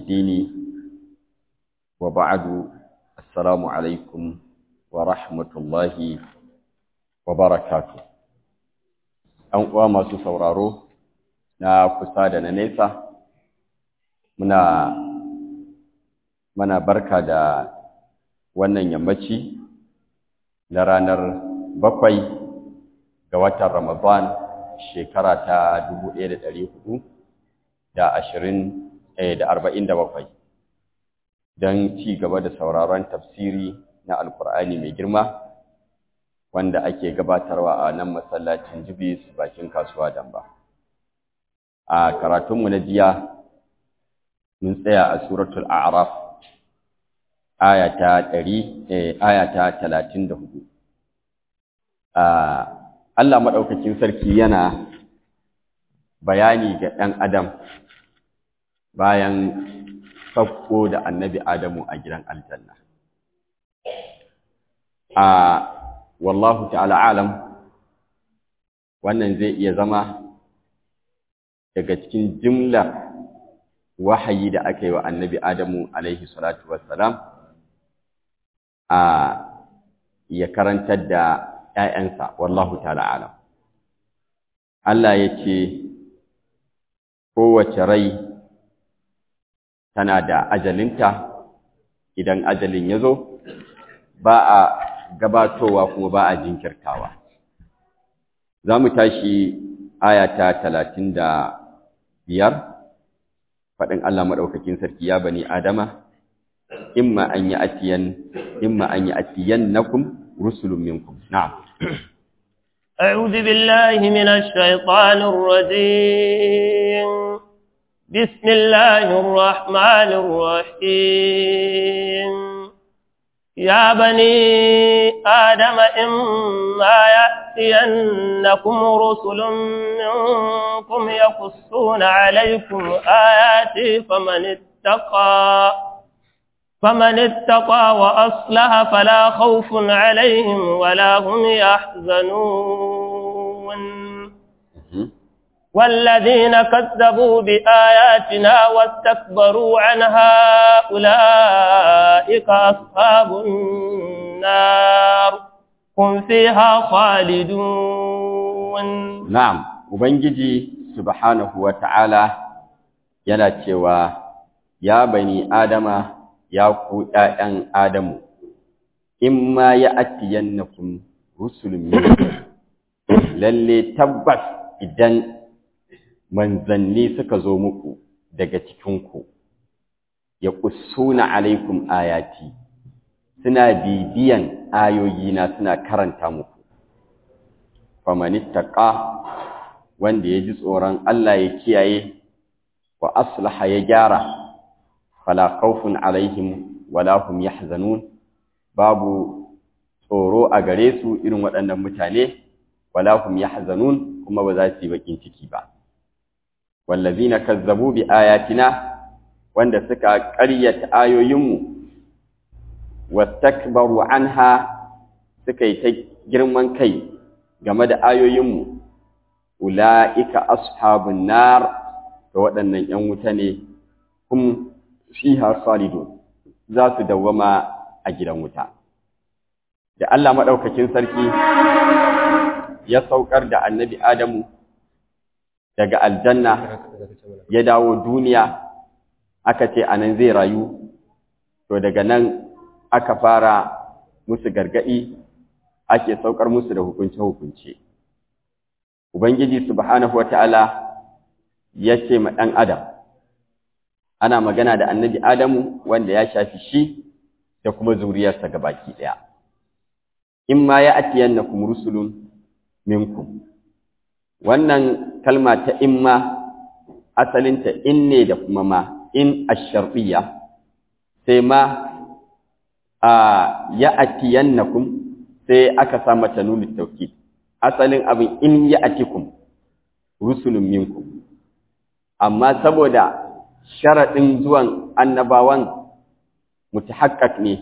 الدين وبعد السلام عليكم ورحمة الله وبركاته ‘Yan uwa masu sauraro na kusa da na nesa, muna mana barka da wannan yammaci na ranar bakwai ga watan Ramadan shekara ta dubu ɗaya da ɗari hudu da ashirin da arba'in da bakwai don ci gaba da sauraron tafsiri na Alkur'ani mai girma wanda ake gabatarwa a nan masallacin jibis bakin kasuwa damba. A karatunmu na jiya mun tsaya a suratul a'raf aya ta ɗari aya ta talatin da hudu. Allah maɗaukakin sarki yana bayani ga ɗan adam bayan sauko da annabi Adamu a gidan aljanna. A wallahu ta'ala alam wannan zai iya zama daga cikin jimlar wahayi da aka yi wa annabi Adamu alaihi salatu wassalam a ya karantar da ‘ya'yansa, wallahu ta'ala alam. Allah ya ce, kowace rai tana da ajalinta, idan ajalin ya zo, ba a gabatowa kuma ba a jinkirtawa. Za mu tashi ayata talatin da biyar, faɗin Allah maɗaukakin sarki ya bani Adama, imma an yi atiyan, imma an yi atiyan nakum rusulun minkum. Na'am. أعوذ بالله من الشيطان الرجيم بسم الله الرحمن الرحيم يا بني آدم إما يأتينكم رسل منكم يقصون عليكم آياتي فمن اتقى فمن اتقى وأصلح فلا خوف عليهم ولا هم يحزنون والذين كذبوا بآياتنا واستكبروا عنها أولئك أصحاب النار هم فيها خالدون نعم وبنجي سبحانه وتعالى yana cewa ya bani adama ya ku ’ya'yan adamu in ma ya atiyannakum rusulun lalle tabbas idan manzanni suka zo muku daga cikinku ya ƙusuna alaikum ayati suna bibiyan ayoyina suna karanta muku famanittaka wanda ya ji tsoron Allah ya kiyaye wa aslaha ya gyara fala khawfun alaihim wala hum yahzanun babu tsoro a gare su irin waɗannan mutane wala hum yahzanun kuma ba za su yi bakin ciki ba wallazina kazzabu bi ayatina wanda suka ƙaryata ayoyinmu wastakbaru anha suka yi ta girman kai game da ayoyinmu ula'ika ashabun nar da waɗannan ‘yan wuta ne hum fiha khalidun za su dawwama a gidan wuta da Allah maɗaukakin sarki ya saukar da annabi Adamu daga aljanna ya dawo duniya aka ce anan zai rayu to daga nan aka fara musu gargaɗi ake saukar musu da hukunce-hukunce ubangiji subhanahu wata'ala ya ce ma ɗan adam ana magana da annabi adamu wanda ya shafi shi da kuma zuriyarsa baki ɗaya in ma ya atiyannakum rusulun minkum wannan kalma ta imma asalinta in ne da kuma ma in asharfiya sai ma a ya atiyannakum sai aka sa mata nuni tauki asalin abin in ya atikum rusulun minkum amma saboda sharaɗin zuwan annabawan mutahakkak ne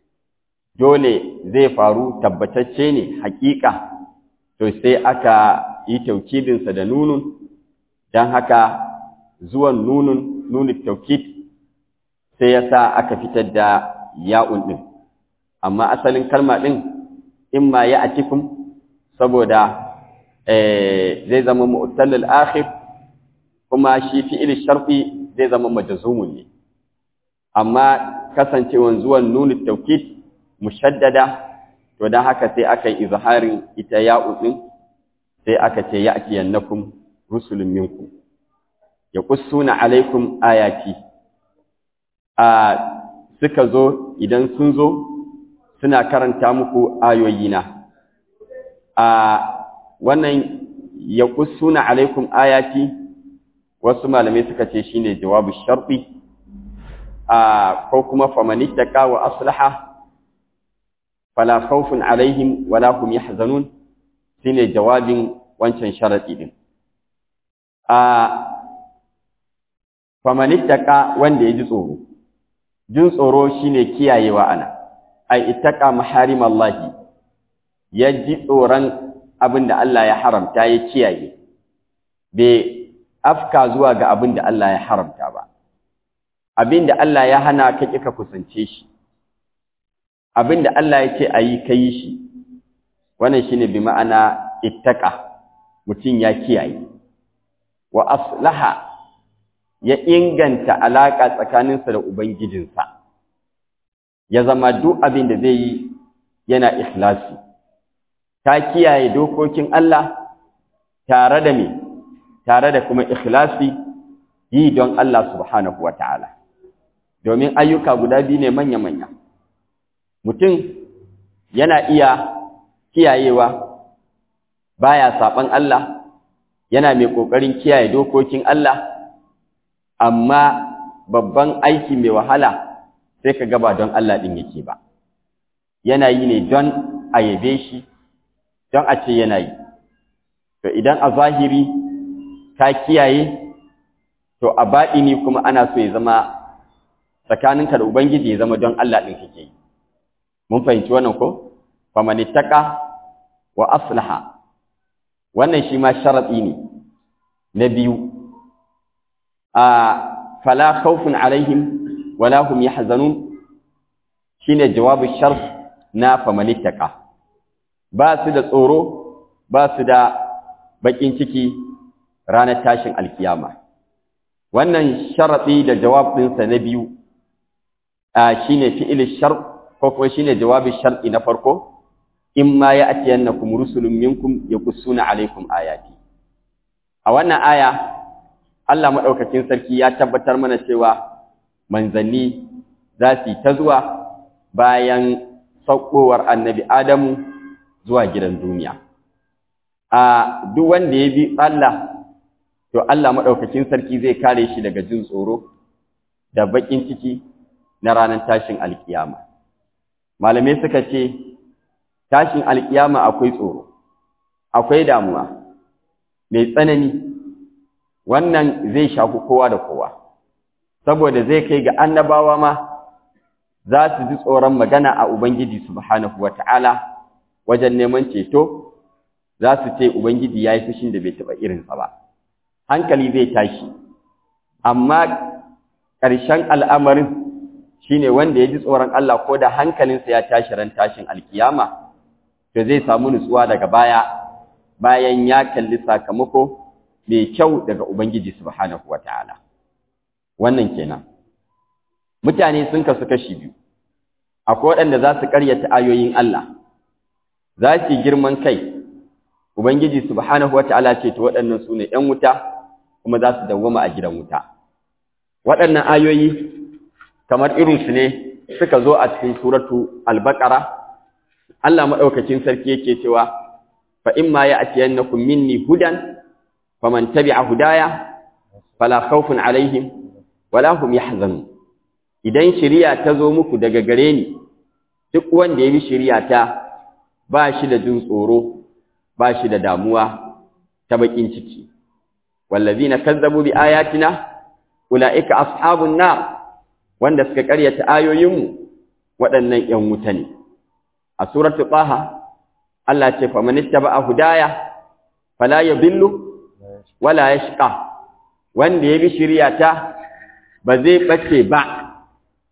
dole zai faru tabbatacce ne hakika to sai aka yi taukidinsa da nunun don haka zuwan nunun nunin taukid sai ya sa aka fitar da ya'un ɗin amma asalin kalma ɗin in ma ya atikum saboda zai zama mu'tallil akhir kuma shi fi'il sharfi zai zama majzumun ne amma kasancewan zuwan nunu tawkid mushaddada to dan haka sai aka yi izharin ita ya'u din sai aka ce ya'tiyannakum rusulun minkum yaqussuna alaikum ayati a suka zo idan sun zo suna karanta muku ayoyina a wannan yaqussuna alaikum ayati wasu malamai suka ce shine jawabu sharti a ko kuma famanittaka wa aslaha fala khawfun alaihim wala hum yahzanun shine jawabin wancan sharadi din a famanittaka wanda ya ji tsoro jin tsoro shine kiyayewa ana ai ittaqa maharimallahi ya ji tsoron abinda Allah ya haramta ya kiyaye bai afka zuwa ga abinda Allah ya haramta ba abinda Allah ya hana ka kika kusance shi abinda Allah ya ce ayi kai shi wannan shine bi ma'ana ittaqa mutum ya kiyaye wa aslaha ya inganta alaƙa tsakaninsa da Ubangijinsa, ya zama duk abin da zai yi yana ikhlasi, ta kiyaye dokokin Allah tare da me, tare da kuma ikhlasi yi don Allah subhanahu wa ta'ala, domin ayyuka guda biyu ne manya-manya. Mutum yana iya kiyayewa baya saɓan Allah, yana mai ƙoƙarin kiyaye dokokin Allah, amma babban aiki mai wahala sai ka gaba don Allah ɗin yake ba yana yi ne don a yabe shi don a ce yana yi to idan a zahiri ka kiyaye to a baɗini kuma ana so ya zama tsakaninka da Ubangiji ya zama don Allah ɗin kake yi mun fahimci wannan ko famanittaka wa aslaha wannan shi ma sharaɗi ne na biyu a fala khawfun alaihim wala hum yahzanun shine jawabin sharf na famanittaka ba su da tsoro ba su da bakin ciki ranar tashin alkiyama wannan sharadi da jawab ɗinsa na biyu shine fi'il shart ko kuma shine jawabin sharti na farko imma ya'tiyannakum rusulun minkum yaqussuna alaikum ayati a wannan aya Allah maɗaukakin sarki ya tabbatar mana cewa manzanni za su yi ta zuwa bayan saukowar annabi Adamu zuwa gidan duniya. A duk wanda ya bi Allah, to Allah maɗaukakin sarki zai kare shi daga jin tsoro da baƙin ciki na ranar tashin alkiyama. Malamai suka ce, tashin alkiyama akwai tsoro, akwai damuwa, mai tsanani. wannan zai shafi kowa da kowa saboda zai kai ga annabawa ma za su ji tsoron magana a Ubangiji subhanahu wata'ala wajen neman ceto za su ce Ubangiji ya yi fushin da bai taɓa irinsa ba hankali zai tashi amma ƙarshen al'amarin shine wanda ya ji tsoron Allah ko da hankalinsa ya tashi ran tashin alkiyama to zai samu nutsuwa daga baya bayan ya kalli sakamako mai kyau daga Ubangiji subhanahu ta'ala. wannan kenan mutane sun kasu kashi biyu akwai waɗanda za su ƙaryata ayoyin Allah za su girman kai Ubangiji subhanahu ta'ala ce to waɗannan su ne ‘yan wuta kuma za su dawwama a gidan wuta waɗannan ayoyi kamar irinsu ne suka zo a cikin suratu al-baqara Allah maɗaukacin sarki yake cewa fa imma ya'tiyannakum minni hudan faman tabi'a hudaya fala khawfun alaihim wala hum yahzanun idan shari'a ta zo muku daga gare ni duk wanda ya bi shari'a ta ba shi da jin tsoro ba shi da damuwa ta bakin ciki wallazina kazzabu bi ayatina ulaika ashabun nar wanda suka karyata ayoyinmu waɗannan ƴan wuta ne a suratu taha Allah ce faman ittaba'a hudaya fala yadhillu wala yashqa wanda ya bi shari'ata ba zai bace ba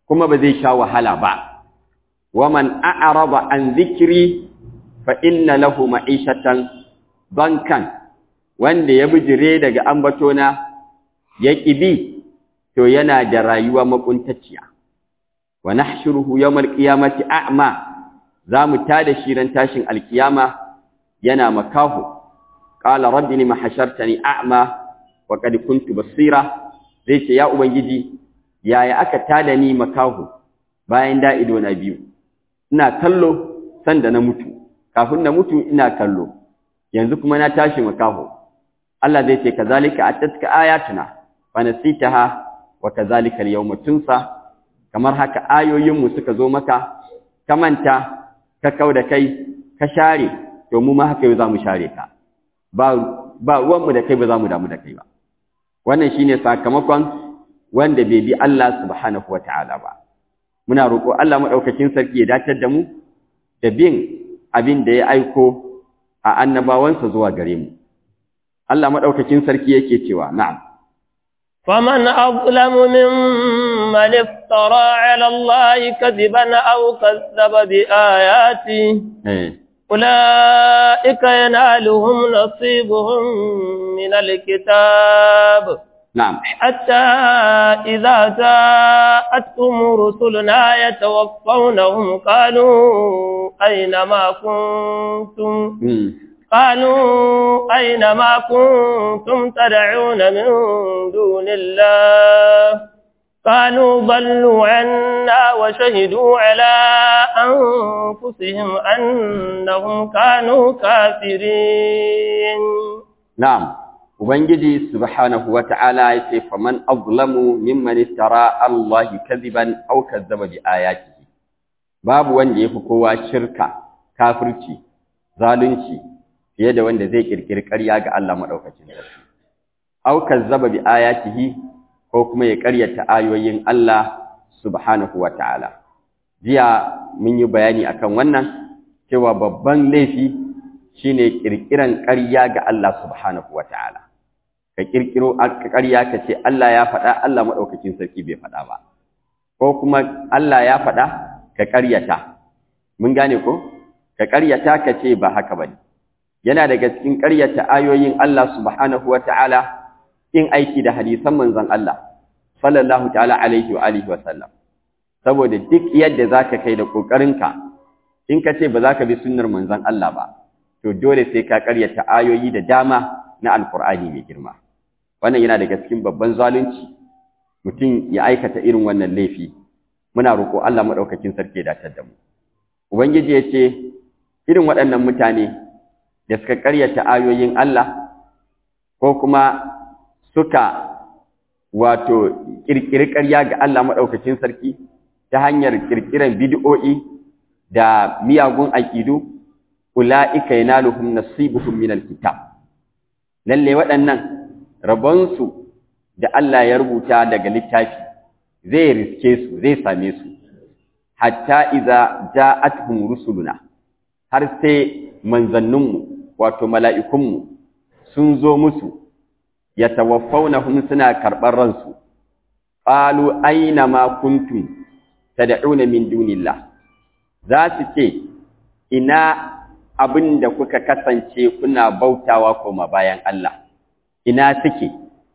kuma ba zai sha wahala ba waman a'rada an zikri fa inna lahu ma'ishatan bankan wanda ya bijire daga ambatona ya kibi to yana da rayuwa makuntacciya wa nahshuruhu yawmal qiyamati a'ma zamu tada shi ran tashin alkiyama yana makahu qala rabbi lima hashartani a'ma wa qad kuntu basira zai ce ya ubangiji yaya aka tada ni makahu bayan da ido na biyu ina kallo sanda na mutu kafin na mutu ina kallo yanzu kuma na tashi makahu Allah zai ce kazalika atatka ayatuna fa nasitaha wa kazalika al-yawma tunsa kamar haka ayoyin mu suka zo maka ka manta ka kauda kai ka share to mu ma haka yau zamu share ka ba ba ruwan mu da kai ba zamu damu da kai ba wannan shine sakamakon wanda bai bi Allah subhanahu wataala ba muna roƙo Allah madaukakin sarki ya dacar da mu da bin abin da ya aiko a annabawansa zuwa gare mu Allah madaukakin sarki yake cewa na'am فمن أظلم ممن افترى على الله كذبا أو كذب بآياته أولئك ينالهم نصيبهم من الكتاب نعم حتى إذا جاءتهم رسلنا يتوفونهم قالوا أين ما كنتم قالوا أين ما كنتم تدعون من دون الله قالوا ضلوا عنا وشهدوا على أنفسهم أنهم كانوا كافرين نعم Ubangiji subhanahu wa ta'ala ya ce, Faman azlamu mimman istara Allah kaziban au kazzaba bi ayatihi. Babu wanda ya fi kowa shirka, kafirci, zalunci, fiye da wanda zai kirkiri ƙarya ga Allah maɗaukacin sarki. Au kazzaba bi ayatihi ko kuma ya ƙaryata ayoyin Allah subhanahu wa ta'ala. Jiya mun yi bayani akan wannan cewa babban laifi shine kirkiran ƙarya ga Allah subhanahu wa ta'ala. ka kirkiro ƙarya ka ce Allah ya faɗa Allah maɗaukakin sarki bai faɗa ba ko kuma Allah ya faɗa ka ƙaryata mun gane ko ka ƙaryata ka ce ba haka bane yana daga cikin ƙaryata ayoyin Allah subhanahu wata'ala in aiki da hadisan manzon Allah sallallahu ta'ala alaihi wa alihi wa sallam saboda duk yadda zaka kai da ƙoƙarinka in ka ce ba za ka bi sunnar manzon Allah ba to dole sai ka ƙaryata ayoyi da dama na alkur'ani mai girma wannan yana daga cikin babban zalunci mutum ya aikata irin wannan laifi muna roƙo Allah maɗaukakin sarki ya datar da mu ubangiji ya ce irin waɗannan mutane da suka ƙaryata ayoyin Allah ko kuma suka wato ƙirƙiri ƙarya ga Allah maɗaukakin sarki ta hanyar ƙirƙiran bid'o'i da miyagun aƙidu ula'ika yanaluhum nasibuhum minal kitab lalle waɗannan rabonsu da Allah ya rubuta daga littafi zai riske su zai same su hatta iza ja'atuhum rusuluna har sai manzanninmu wato mala'ikunmu sun zo musu yatawaffawnahum suna karɓar ransu qalu aina ma kuntum tad'una min dunillah za su ce ina abin da kuka kasance kuna bautawa koma bayan Allah ina suke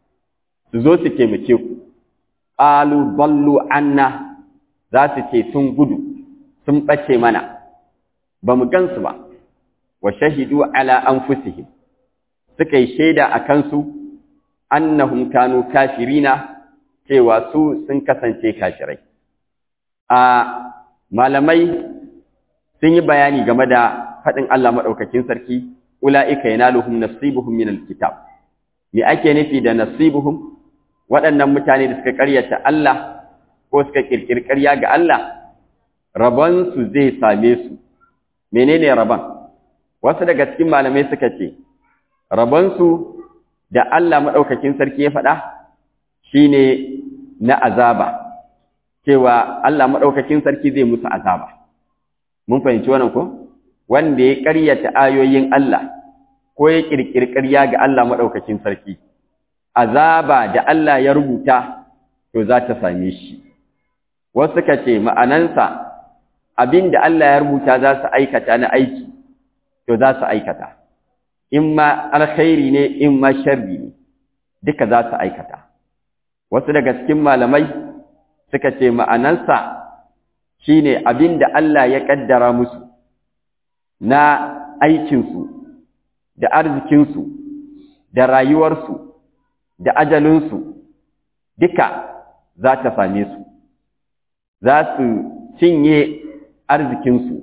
su zo su taimake ku qalu ballu anna za su ce sun gudu sun bace mana ba mu gansu ba wa shahidu ala anfusihim suka yi shaida a kansu annahum kanu kafirina cewa su sun kasance kafirai a malamai sun yi bayani game da faɗin Allah maɗaukakin sarki ula'ika yanaluhum nasibuhum min alkitab me ake nufi da nasibuhum waɗannan mutane da suka ƙaryata Allah ko suka ƙirƙiri ƙarya ga Allah rabon su zai same su menene rabon wasu daga cikin malamai suka ce rabon su da Allah maɗaukakin sarki ya faɗa shine na azaba cewa Allah maɗaukakin sarki zai musu azaba mun fahimci wannan ko wanda ya ƙaryata ayoyin Allah ko ya ƙirƙiri ƙarya ga Allah maɗaukakin sarki azaba da Allah ya rubuta to za ta same shi wasu suka ce ma'anansa abin da Allah ya rubuta za su aikata na aiki to za su aikata in ma alkhairi ne in ma sharri ne duka za su aikata wasu daga cikin malamai suka ce ma'anansa shine abin da Allah ya kaddara musu na aikinsu da arzikinsu da rayuwarsu da ajalinsu duka za ta same su za su cinye arzikinsu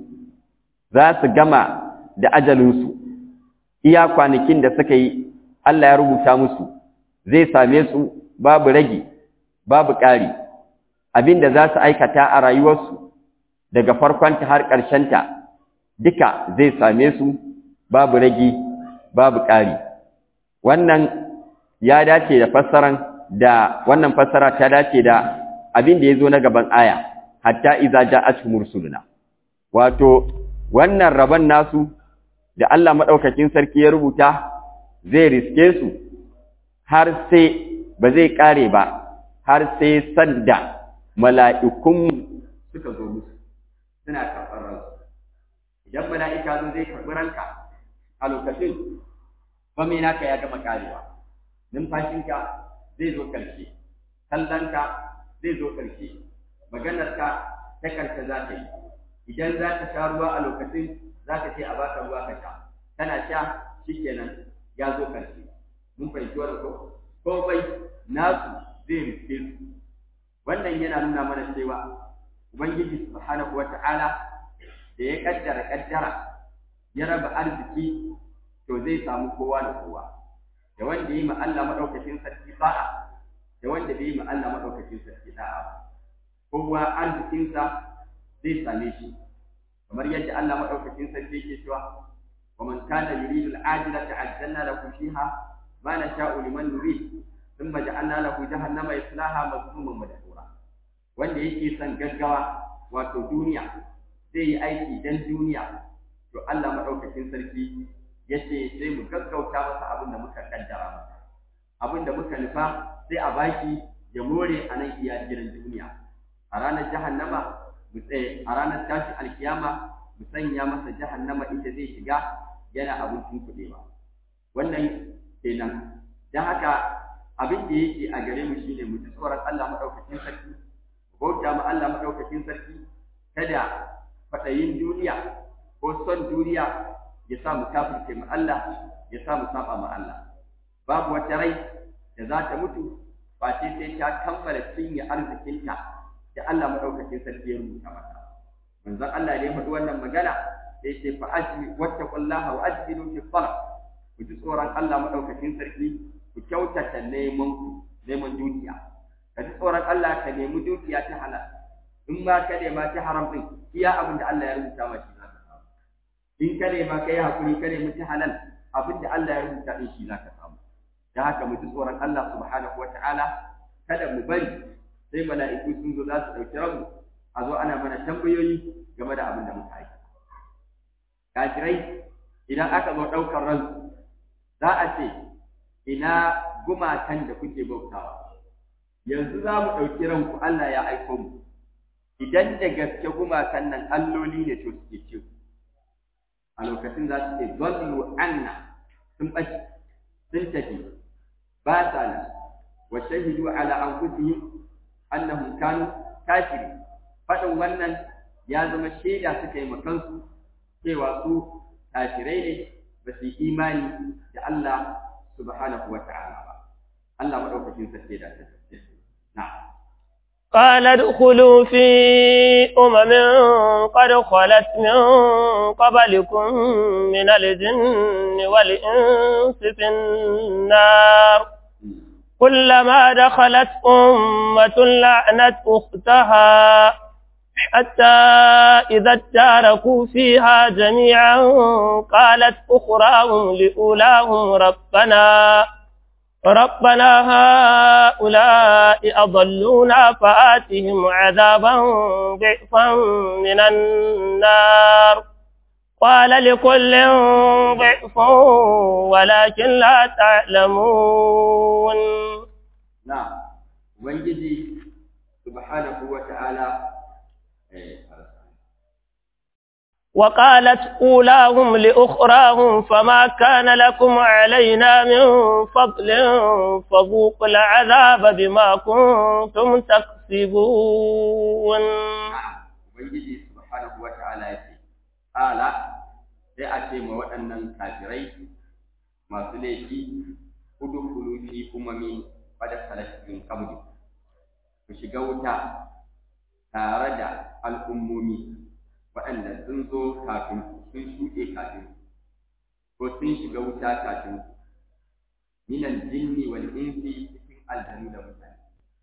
za su gama da ajalinsu iya kwanakin da suka yi Allah ya rubuta musu zai same su babu rage babu ƙari abinda za su aikata a rayuwarsu daga farkonta har ƙarshenta duka zai same su babu rage babu ƙari wannan ya dace da fassaran da wannan fassara ta dace da abin da ya zo na gaban aya hatta iza ja'atuhum rusuluna wato wannan rabon nasu da Allah madaukakin sarki ya rubuta zai riske su har sai ba zai kare ba har sai sanda mala'ikun suka zo musu suna karɓar ransu idan mala'ika zo zai karɓi ranka a lokacin bame naka ya gama karewa numfashinka zai zo ƙarshe kallonka zai zo ƙarshe maganarka ta ƙarshe za ta yi idan za ka sha ruwa a lokacin za ka ce a baka ruwa ka sha kana sha shikenan ya zo ƙarshe mun fahimci wannan ko komai nasu zai riske su wannan yana nuna mana cewa ubangiji subhanahu wata'ala da ya kaddara kaddara ya raba arziki to zai samu kowa da kowa da wanda yi ma Allah madaukakin sarki sa'a da wanda bai yi ma Allah madaukakin sarki sa'a ba kowa arzikinsa zai same shi kamar yadda Allah madaukakin sarki yake cewa wa man kana yuridu al-ajilata ajjalna lahu fiha ma nasha'u liman nurid thumma ja'alna lahu jahannama yaslaha mazmuman madhura wanda yake son gaggawa wato duniya zai yi aiki dan duniya to Allah madaukakin sarki yace sai mu gaggauta masa abin da muka kaddara masa abin da muka nufa sai a baki ya more a nan iya gidan duniya a ranar jahannama mu tsaye a ranar tashi alkiyama mu sanya masa jahannama inda zai shiga yana abincin kuɗewa wannan kenan don haka abin da yake a gare mu shine mu ji tsoron Allah madaukakin sarki bauta ma Allah madaukakin sarki kada fadayin duniya ko son duniya ya sa mu kafirce mu Allah ya sa mu saba ma Allah babu wata rai da za ta mutu ba sai sai ta kammala cinye arzikinta da Allah madaukakin sarki ya rubuta mata manzon Allah ne faɗi wannan magana sai ce fa ajmi wattaqullaha wa ajmilu fi talab ku ji tsoron Allah madaukakin sarki ku kyautata neman ku neman dukiya ka ji tsoron Allah ka nemi dukiya ta halal in ma ka nema ta haram din iya abin da Allah ya rubuta ma shi zaka samu in ka nema ka yi hakuri ka nemi ta halal abin da Allah ya rubuta din shi zaka samu da haka mu ji tsoron Allah subhanahu wata'ala kada mu bari sai mala'iku sun zo za su ɗauki ranmu a zo ana mana tambayoyi game da abin da muka aika kafirai idan aka zo ɗaukar ransu za a ce ina gumakan da kuke bautawa yanzu za mu ɗauki ranku Allah ya aiko mu idan da gaske gumakan nan alloli ne to suke ce a lokacin za su ce zallu anna sun ɓace sun tafi ba sa nan wa shahidu ala anfusihim annahum kanu kafiri faɗin wannan ya zama shaida suka yi makansu cewa su kafirai ne ba su yi imani da Allah subhanahu wa ta'ala ba Allah madaukakin sarki da ta na'am قال ادخلوا في أمم قد خلت من قبلكم من الجن والإنس في النار كلما دخلت أمة لعنت أختها حتى إذا اداركوا فيها جميعا قالت أخراهم لأولاهم ربنا ربنا هؤلاء أضلونا فآتهم عذابا ضعفا من النار قال لكل ضعف ولكن لا تعلمون نعم ubangiji subhanahu wa ta'ala وقالت أولاهم لأخراهم فما كان لكم علينا من فضل فذوقوا العذاب بما كنتم تكسبون Ubangiji subhanahu wa ta'ala ya ce, Ala, sai a ce ma waɗannan kafirai masu laifi, kudu kulu fi umami wadda salashin kabri, ku shiga wuta tare da al'ummomi waɗanda sun zo kafin sun shuɗe kafin ko sun shiga wuta kafin minal jinni wal insi cikin aljanu da mutane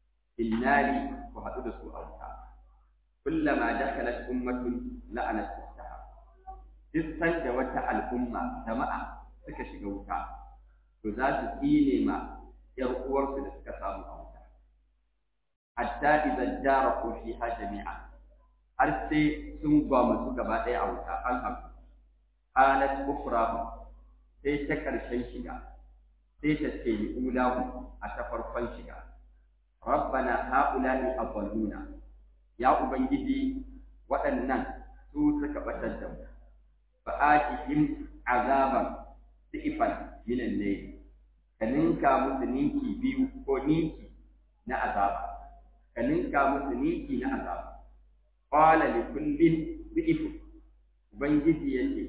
innari ku haɗu da su a wuta kullama dakhalat ummatun la'anat ukhtaha duk sanda wata al'umma jama'a suka shiga wuta to za su tsine ma ƴar uwarsu da suka samu a wuta hatta idan jaraku fiha jami'a har sai sun gwamutsu gaba ɗaya a wuta an haku qalat ukhrahu sai ta karshen shiga sai ta ce li ulahu a ta farkon shiga rabbana haula'i adalluna ya ubangiji waɗannan su suka batar da mu fa atihim azaban sifan min al-layl ka ninka musu ninki biyu ko ninki na azaba ka ninka musu ninki na azaba qala li kullin bi'ifu ubangiji yace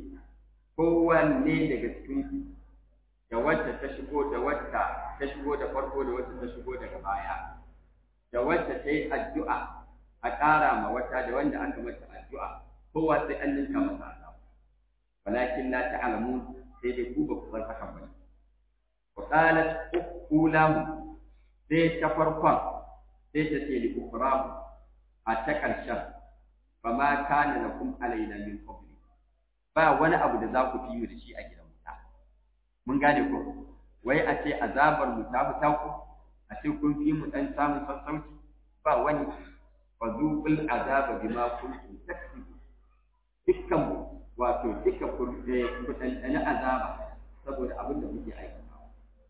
kowanne daga cikin da wacce ta shigo da wacce ta shigo da farko da wacce ta shigo daga baya da wacce ta yi addu'a a ƙara ma wata da wanda aka mata addu'a kowa sai an ninka masa azaba walakin la ta'lamun sai dai ku ba ku san hakan ba wa qalat ukhulamu sai ta farkon sai ta ce li ukhramu a ta ƙarshen fa ma kana lakum alaina min qabli ba wani abu da za ku fi mu da shi a gidan wuta mun gane ko wai a ce azabar mu ta fita ku a ce kun fi mu dan samun sassauci ba wani fa zuqul azaba bima kuntum taksubu dukkan mu wato duka kun dan azaba saboda abin da muke aikatawa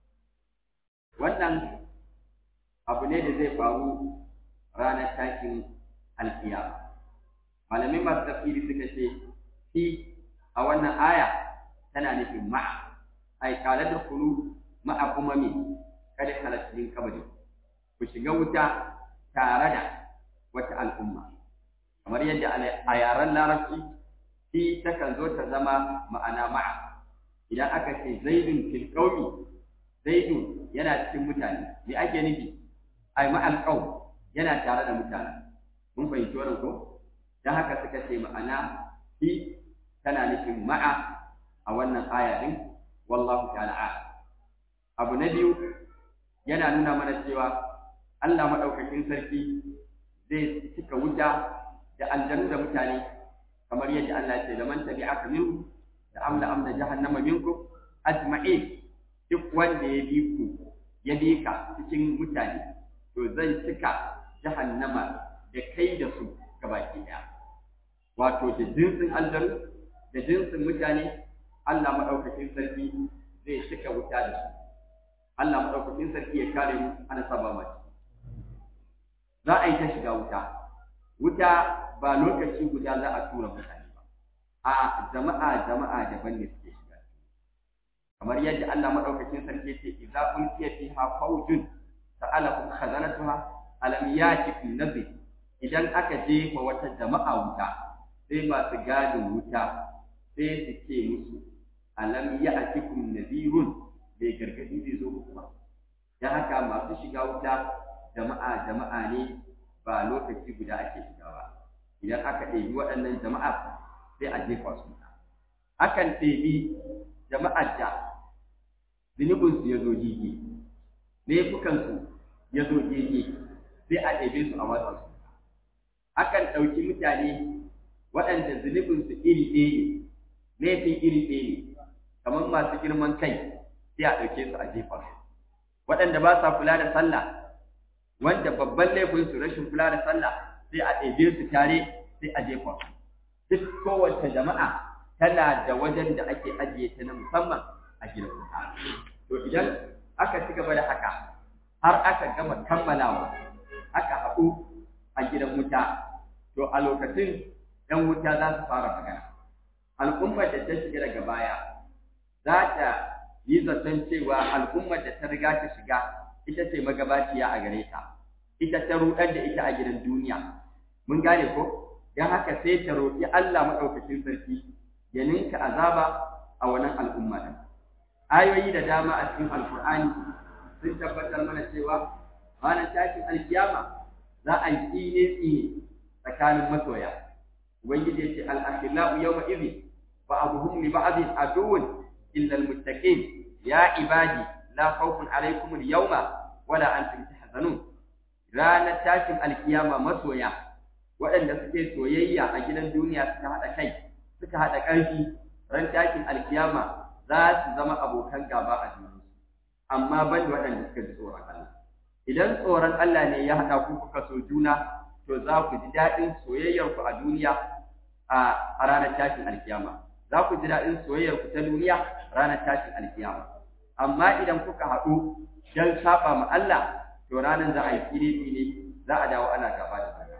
wannan abu ne da zai faru ranar tashin alkiyama malamai masu tafsiri suka ce fi a wannan aya tana nufin ma'a ai kala da kulu ma'a kuma me kada halattun kabari ku shiga wuta tare da wata al'umma kamar yadda a yaren larabci fi takan zo ta zama ma'ana ma'a idan aka ce zaidun fil qaumi zaidun yana cikin mutane me ake nufi ai ma'al qaum yana tare da mutane mun fahimci wannan ko dan haka suka ce ma'ana fi tana nufin ma'a a wannan aya din wallahu ta'ala a'lam abu na biyu yana nuna mana cewa Allah madaukakin sarki zai cika wuta da aljanu da mutane kamar yadda Allah ya ce da man tabi'aka minhu da amla amna jahannama minkum ajma'in duk wanda ya bi ku ya bi ka cikin mutane to zan cika jahannama da kai da su gabaki daya wato da jinsin aljanu da jinsin mutane Allah madaukakin sarki zai cika wuta da su Allah madaukakin sarki ya kare mu ana saba mace za a yi ta shiga wuta wuta ba lokaci guda za a tura mutane ba a jama'a jama'a daban ne suke shiga kamar yadda Allah madaukakin sarki ce idza ulqiya fiha fawjun sa'alahum khazanatuha alam yatikum nadhir idan aka jefa wata jama'a wuta sai masu gadin wuta sai su ce musu alam ya'tikum nadhirun bai gargadi zai zo muku ba dan haka masu shiga wuta jama'a jama'a ne ba lokaci guda ake shiga ba idan aka ɗebi waɗannan jama'a sai a jefa su akan ɗebi jama'ar da zunubinsu ya zo gege laifukansu ya zo gege sai a ɗebe su a watsa su akan ɗauki mutane waɗanda zunubinsu iri ɗaya ne laifin iri ɗaya ne kamar masu girman kai sai a ɗauke su a jefa su waɗanda ba sa kula da sallah wanda babban laifin su rashin kula da sallah sai a ɗebe su tare sai a jefa su duk kowace jama'a tana da wajen da ake ajiye ta na musamman a gidan wuta to idan aka ci gaba da haka har aka gama kammalawa aka haɗu a gidan wuta to a lokacin ɗan wuta za su fara magana al'ummar da ta shiga daga baya za ta yi zaton cewa al'ummar da ta riga ta shiga ita ce magabaciya a gare ta ita ta rudar da ita a gidan duniya mun gane ko don haka sai ta roƙi Allah maɗaukacin sarki ya ninka azaba a wannan al'umma din ayoyi da dama a cikin alkur'ani sun tabbatar mana cewa ranar tashin alkiyama za a yi tsine tsine tsakanin masoya ubangiji ya ce al-akhillau yawma idhin ba'dhum li ba'dhin aduwwun illa al-muttaqin ya ibadi la khawfun alaykum al-yawma wala antum tahzanun ranar tashin alkiyama masoya waɗanda suke soyayya a gidan duniya suka haɗa kai suka haɗa ƙarfi ran tashin alkiyama za su zama abokan gaba a junansu amma ban da waɗanda suka ji tsoron Allah idan tsoron Allah ne ya haɗa ku kuka so juna to za ku ji daɗin soyayyar ku a duniya a ranar tashin alkiyama za ku ji daɗin soyayyar ku ta duniya ranar tashin alkiyama amma idan kuka haɗu don saba ma Allah to ranar za a yi kiri ne za a dawo ana gaba da juna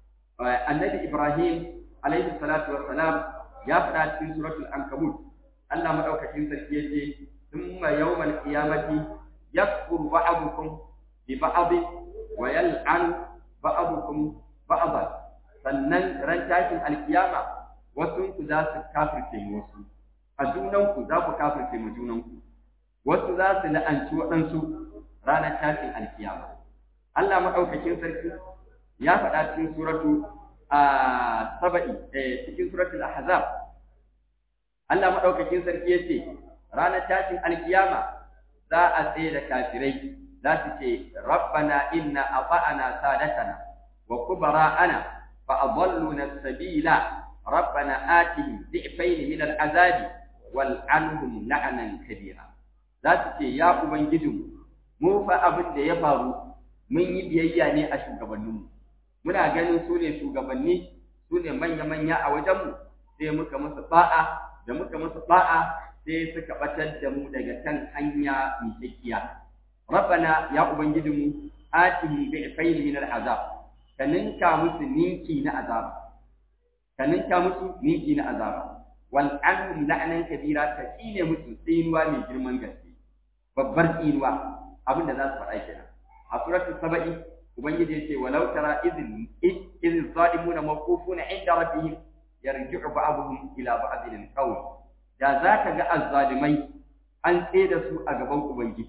annabi Ibrahim alaihi salatu wassalam ya faɗa cikin suratul ankabut Allah madaukakin sarki yace thumma yawmal qiyamati yakfuru ba'dukum bi ba'd wa yal'an ba'dukum ba'dan sannan ran tashin alkiyama wasu ku za su kafirce wasu a junan ku za ku kafirce mu junan ku wasu za su la'anci waɗansu ranar tashin alkiyama Allah madaukakin sarki ya faɗa cikin suratu a saba'i cikin suratul ahzab Allah maɗaukakin sarki ya ce, ranar tashin alkiyama za a tsaye da kafirai za su ce, Rabbana inna a fa'ana sadatana wa kubara'ana fa a na sabila, Rabbana atihim zi'faini min al'azabi wal anhum la'anan kabira. Za su ce, Ya Ubangijinmu, mu fa abin da ya faru mun yi biyayya ne a shugabanninmu. Muna ganin su ne shugabanni, su ne manya-manya a wajenmu, sai muka musu ba'a da muka musu ba'a sai suka batar da mu daga kan hanya miƙaƙiya rabbana ya ubangijinmu atihim bi fayl min al'azab ka ninka musu ninki na azab ka ninka musu ninki na azaba wal anhum la'nan kabira ka tsine musu tsinuwa mai girman gaske babbar tsinuwa abin da za su faɗa kenan a suratul saba'i ubangiji yace walau tara idh idh zalimuna mawqufuna inda rabbihim yarji'u ba'dhum ila ba'dhin qawl da zaka ga azzalimai an da su a gaban ubangiji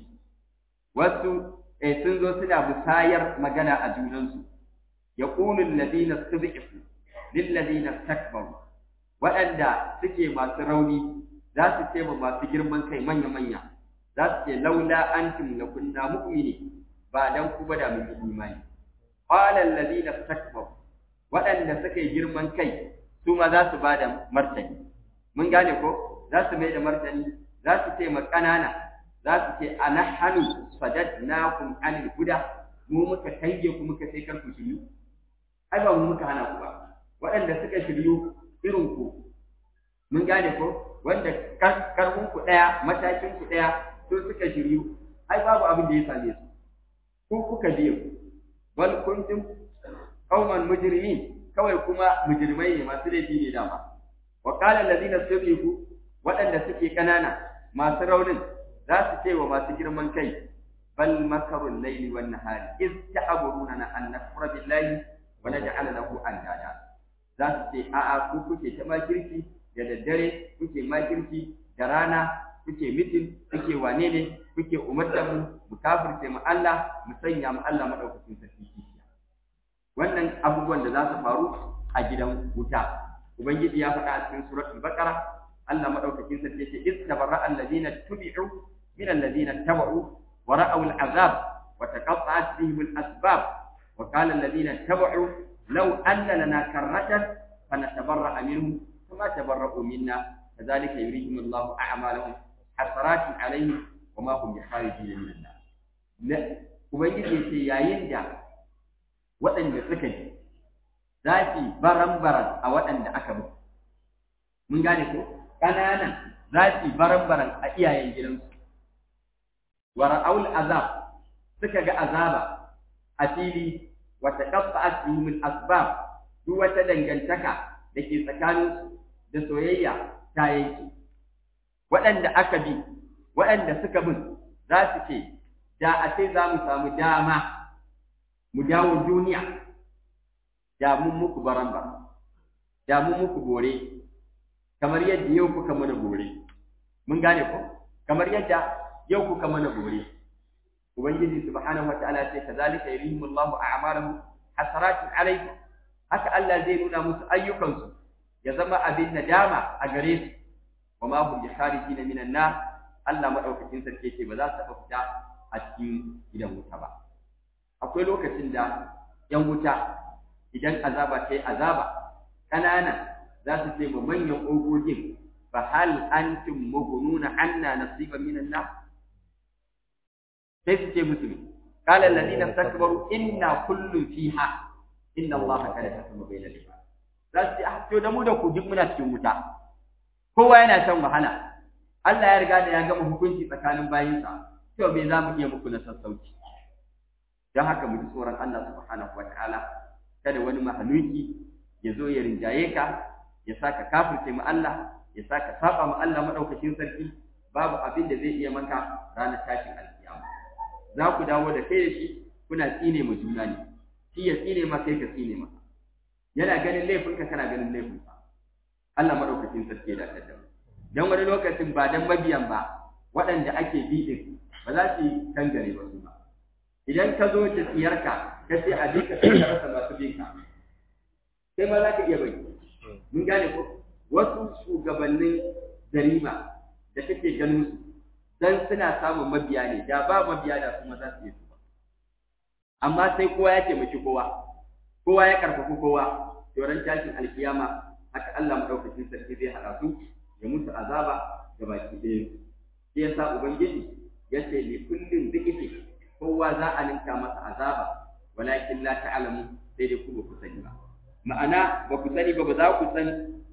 wasu eh sun zo suna musayar magana a junansu yaqulu alladhina istud'ifu lil ladina istakbaru waɗanda suke masu rauni za su ce ma masu girman kai manya manya za su ce laula antum lakunna mu'mini ba dan ku ba da mun yi imani qala alladhina istakbaru waɗanda suka yi girman kai su ma za su ba da martani mun gane ko za su mai da martani za su ce ma ƙanana za su ce ana hannu sadadnakum anil huda mu muka tange ku muka sai kar ku shiryu ai ba mu muka hana ku ba waɗanda suka shiryu irin ku mun gane ko wanda karfin ku ɗaya matakin ku ɗaya su suka shiryu ai babu abin da ya same su ku kuka biyo bal kuntum qauman mujrimin kawai kuma mujrimai ne masu laifi ne dama wa qala allazina subiqu waɗanda suke kanana masu raunin za su ce wa masu girman kai bal makarul layli wan nahari iz ta'buruna an nakfura billahi wa naj'ala lahu andada za su ce a'a ku kuke ta makirki da daddare kuke makirki da rana kuke mitin kuke wane ne kuke umarta mu mu kafirce mu Allah mu sanya mu Allah madaukakin sarki wannan abubuwan da za su faru a gidan wuta ubangiji ya faɗa a cikin suratul baqara Allah madaukakin sarki yace iz tabarra alladhina tubi'u min alladhina tabu wa ra'aw al'azab wa taqatta'at bihim al'asbab wa qala alladhina tabu law anna lana karratan fanatabarra minhum kama tabarra'u minna kadhalika yurihim Allahu a'malahum hasaratin alaihim wa ma hum bikharijin min an-nar ubangiji yace yayin da waɗanda suka ji za su baran-baran a waɗanda aka mutu. Mun gane ko? Ƙananan za su baran-baran a iyayen gidansu. Wa ra'aul azab suka ga azaba a fili wa taqatta'at bihim al-asbab duk wata dangantaka da ke tsakaninsu da soyayya ta yanke waɗanda aka bi waɗanda suka bin za su ce da a sai za mu samu dama mu dawo duniya da mun muku baramba da mun muku bore kamar yadda yau kuka mana bore mun gane ko kamar yadda yau kuka mana bore ubangiji subhanahu wataala ce kazalika yurihimullahu a'malahum hasaratin alayhi haka Allah zai nuna musu ayyukansu ya zama abin nadama a gare su wa ma hum bikharijin minan nar Allah madaukakin sarki ce ba za su taɓa fita a cikin gidan wuta ba akwai lokacin da yan wuta idan azaba ta yi azaba ƙanana za su ce ma manyan ogogin fa hal antum mughnuna anna nasiban minan nar sai su ce musu ne qala alladhina istakbaru inna kullun fiha inna allaha kana yahkumu bayna al-ibad za su ce ah to da mu da ku duk muna cikin wuta kowa yana shan wahala Allah ya riga da ya gama hukunci tsakanin bayinsa to me za mu iya muku na sassauci don haka mu ji tsoron Allah subhanahu wataala kada wani mahaluki ya zo ya rinjaye ka ya saka kafirce mu Allah ya saka saba mu Allah madaukakin sarki babu abin da zai iya maka ranar tashin alkiyama za ku dawo da kai da shi kuna tsine mu juna ne shi ya tsine ma kai ka tsine ma yana ganin laifinka kana ganin laifinsa Allah madaukakin sarki ya dace da dan wani lokacin ba dan mabiyan ba waɗanda ake bi din ba za su yi kangare ba su ba idan ka zo da tsiyarka ka ce a duka sai ka rasa masu bin ka sai ma za ka iya bai mun gane ko wasu shugabannin jarima da kake ganin su dan suna samun mabiya ne da ba mabiya da kuma za su yi su ba amma sai kowa ya taimaki kowa kowa ya karfafi kowa yoran tashin alkiyama haka Allah madaukakin sarki zai haɗa su ya musu azaba ga baki ɗaya shi yasa ubangiji ya ce li kullin dhikifi kowa za a ninka masa azaba walakin la ta'lamu sai dai ku ba ku sani ba ma'ana ba ku sani ba ba za ku san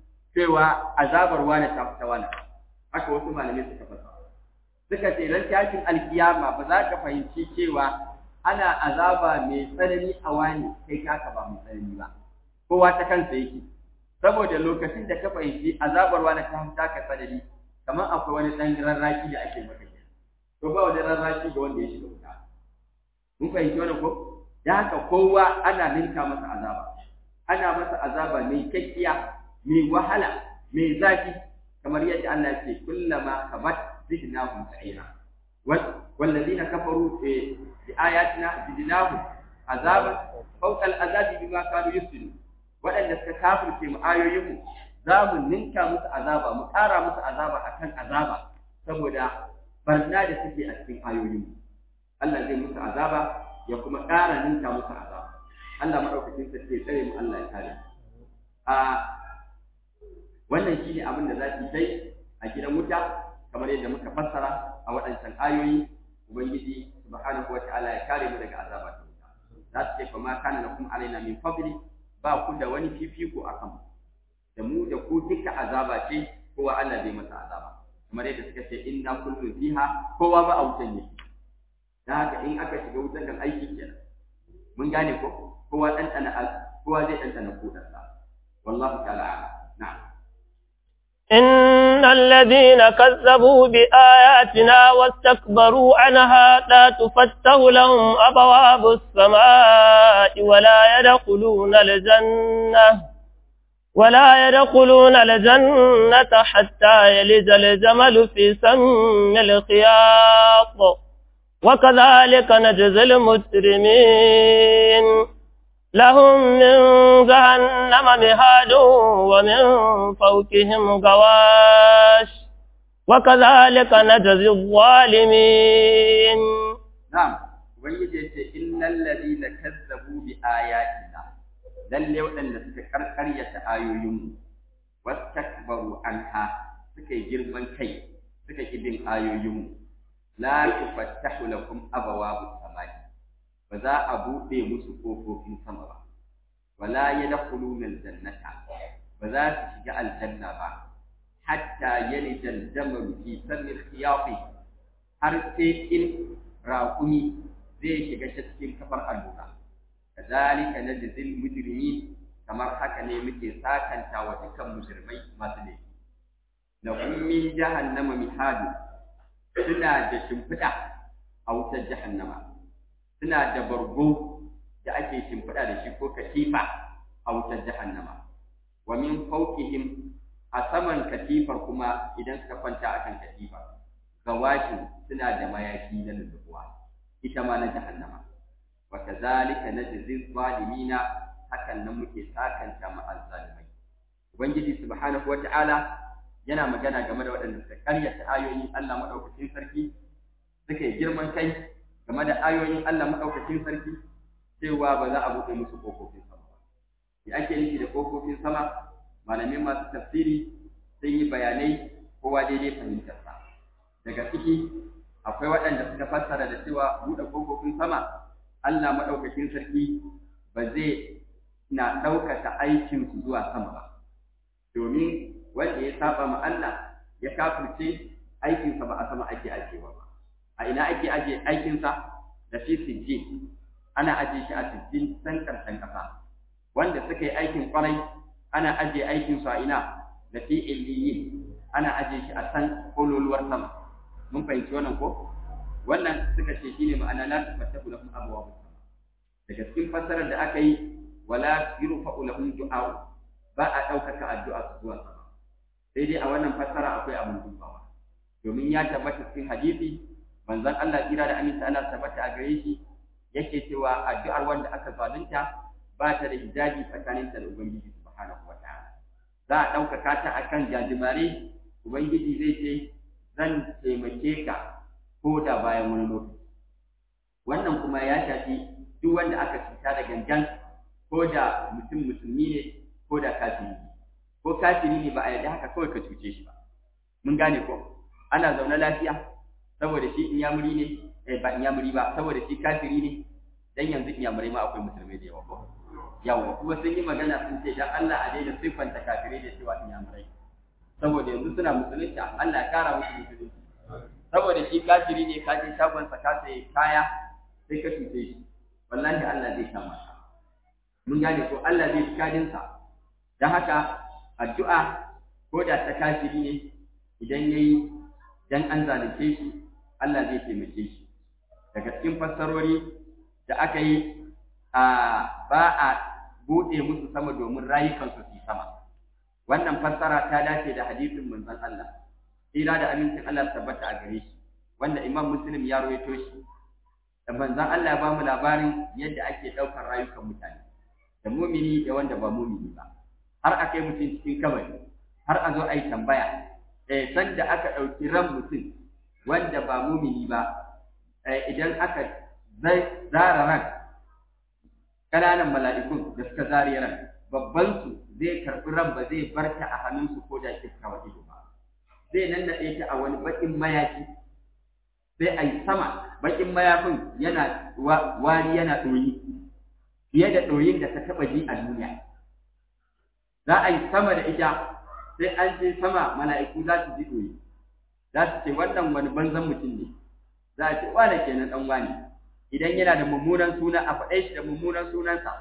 cewa azabar wani ta fita wani haka wasu malamai suka fasa suka ce ran tashin alkiyama ba za ka fahimci cewa ana azaba mai tsanani a wani kai kaka ba mai tsanani ba kowa ta kansa yake saboda lokacin da ka fahimci azabar wani ta fita ka tsanani kamar akwai wani ɗan rarraki da ake maka ke to ba wani rarraki ga wanda ya shiga wuta mun fahimci wani ko da haka kowa ana ninka masa azaba ana masa azaba mai kakkiya mai wahala mai zafi kamar yadda Allah ya ce kullama kamat zidnahum sa'ira والذين كفروا بآياتنا زدناهم عذابا فوق العذاب بما كانوا يفسدون waɗanda suka kafirce mu ayoyinmu za mu ninka musu azaba mu ƙara musu azaba akan azaba saboda barna da suke a cikin ayoyinmu Allah zai musu azaba ya kuma ƙara ninka musu azaba Allah maɗaukakin sarki ya tsare mu Allah ya kare a wannan shine abin da za su yi a gidan wuta kamar yadda muka fassara a waɗancan ayoyi ubangiji subhanahu wataala ya kare mu daga azaba ta wuta za su ce fa ma kana lakum alaina min fadli ba ku da wani fifiko a kanmu da mu da ku duka azaba ce kowa Allah zai masa azaba kamar yadda suka ce inna kullu fiha kowa ba a wutan yake dan haka in aka shiga wutan kan aiki kenan mun gane ko kowa dan dana kowa zai dan dana kudansa wallahu ta'ala na'am إن الذين كذبوا بآياتنا واستكبروا عنها لا تفتح لهم أبواب السماء ولا يدخلون الجنة ولا يدخلون الجنة حتى يلج الجمل في سم الخياط وكذلك نجزي المجرمين لهم من جهنم مهاد ومن فوقهم غواش وكذلك نجزي الظالمين نعم ويجي إن الذين كذبوا بآياتنا lalle waɗanda suka karkaryata ayoyinmu wastakbaru anha suka yi girman kai suka ki bin ayoyinmu la tufattahu lakum abawabu samai ba za a buɗe musu ƙofofin sama ba wala yadkhuluna aljannata ba za su shiga aljanna ba hatta yalija aljamal fi sammi alkhiyati har sai in raƙumi zai shiga cikin kafar allura kazalika najzil mujrimin kamar haka ne muke sakanta wa dukkan mujrimai masu laifi lahum min jahannama mihadu suna da shimfiɗa a wutar jahannama suna da bargo da ake shimfiɗa da shi ko katifa a wutar jahannama wa min fawqihim a saman katifar kuma idan suka kwanta akan katifa gawashin suna da mayafi na lullubuwa ita ma na jahannama wa kazalika najzi zalimina hakan nan muke sakanta ma azzalimai ubangiji subhanahu wata'ala yana magana game da waɗanda suka karyata ayoyin Allah madaukakin sarki suka yi girman kai game da ayoyin Allah madaukakin sarki cewa ba za a buɗe musu kofofin sama ba me ake nufi da kofofin sama malamai masu tafsiri sun yi bayanai kowa daidai fahimtarsa daga ciki akwai waɗanda suka fassara da cewa buɗe kofofin sama Allah maɗaukakin sarki ba zai na ɗaukaka aikinsu zuwa sama ba domin wanda ya saba ma Allah ya kafirce aikinsa ba a sama ake ajewa ba a ina ake aje aikinsa da fi sijjin ana aje shi a sijjin san karshen ƙasa wanda suka yi aikin kwarai ana aje aikinsu a ina da fi illiyin ana aje shi a san kololuwar sama mun fahimci wannan ko wannan suka ce shine ma'ana la tafattahu lahum abwaabus sama daga cikin fassarar da aka yi wala yurfa'u lahum du'a ba a ɗaukaka addu'a su zuwa sama sai dai a wannan fassara akwai abin dubawa domin ya tabbata cikin hadisi manzon Allah kira da aminta Allah tabbata a gare shi yake cewa addu'ar wanda aka zalunta ba ta da hijabi tsakaninta da ubangiji subhanahu wataala za a ɗaukaka ta akan jajimare ubangiji zai ce zan taimake ka ko da bayan wani lokaci wannan kuma ya shafi duk wanda aka cuta da gangan ko da mutum musulmi ne ko da kafiri ne ko kafiri ne ba a yarda haka kawai ka cuce shi ba mun gane ko ana zaune lafiya saboda shi inyamuri ne eh ba inyamuri ba saboda shi kafiri ne dan yanzu inyamurai ma akwai musulmai da yawa ko yawa kuma sun yi magana sun ce dan Allah a daina siffanta kafirai da cewa inyamurai saboda yanzu suna musulunci Allah ya kara musu musulunci saboda shi kafiri ne ka je shagon sa ka sai kaya sai ka cuce shi wallahi Allah zai kama ka mun gane ko Allah zai kadin sa dan haka addu'a ko da ta kafiri ne idan yayi dan an zalunce shi Allah zai taimake shi daga cikin fassarori da aka yi a ba a buɗe musu sama domin rayukansu su sama wannan fassara ta dace da hadisin manzon Allah tsira da amincin Allah tabbata a gare shi wanda Imam Muslim ya rawaito shi da manzon Allah ya ba mu labarin yadda ake ɗaukar rayukan mutane da mumini da wanda ba mumini ba har a kai mutum cikin kabari har a zo a yi tambaya eh san da aka ɗauki ran mutum wanda ba mumini ba idan aka zara ran ƙananan mala'ikun da suka zari ran babban su zai karɓi ran ba zai bar ta a hannunsu ko da kifka wa ido ba zai nannaɗe ta a wani baƙin mayafi sai a yi sama baƙin mayafin yana wari yana ɗoyi fiye da ɗoyin da ta taɓa ji a duniya za a yi sama da ita sai an ce sama mala'iku za su ji ɗoyi za su ce wannan wani banzan mutum ne za a ce wane kenan ɗan wani idan yana da mummunan suna a faɗe shi da mummunan sunansa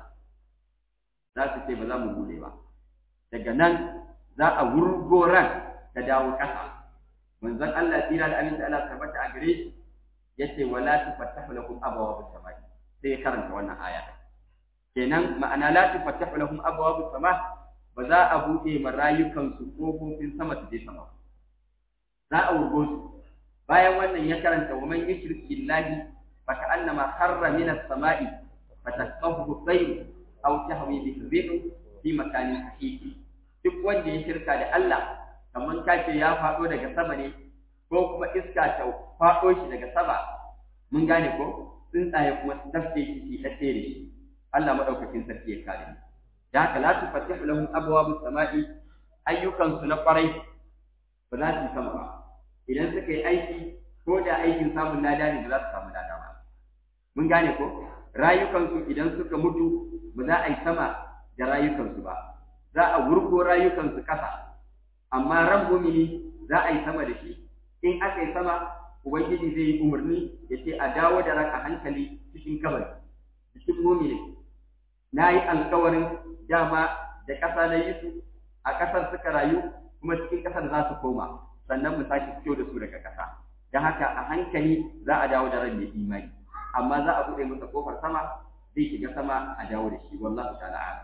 za su ce ba za mu bude ba daga nan za a wurgo ran ta dawo ƙasa manzon Allah tsira da aminta Allah tabbata a gare shi yace wala tufattahu lakum abwaabus samai sai ya karanta wannan aya kenan ma'ana la tufattahu lahum abwaabus sama ba za a bude ma rayukan su kofofin sama su je sama za a wurgo su bayan wannan ya karanta wa man yushrik billahi fa ka'annama kharra min as-sama'i fatasqahu at-tayr aw tahwi bihi ar-rih fi makanin haqiqi duk wanda ya shirka da Allah kamar kace ya faɗo daga sama ne ko kuma iska ta faɗo shi daga sama mun gane ko tsuntsaye kuma su tafke shi shi ɗaɗɗe da shi Allah maɗaukakin sarki ya kare mu da haka la tufattihu lahum abwabus sama'i ayyukan su na kwarai ba za su sama ba idan suka yi aiki ko da aikin samun lada ne ba za su samu lada ba mun gane ko rayukansu idan suka mutu ba za a yi sama da rayukansu ba za a wurgo rayukansu ƙasa amma ran mumini za a yi sama da shi in aka yi sama ubangiji zai yi umarni ya ce a dawo da raka hankali cikin kabari cikin mumini na yi alkawarin dama da ƙasa na yi su a ƙasar suka rayu kuma cikin ƙasar za su koma sannan mu sake fito da su daga ƙasa don haka a hankali za a dawo da ran mai imani amma za a buɗe masa ƙofar sama zai shiga sama a dawo da shi wallahu ta'ala a'lam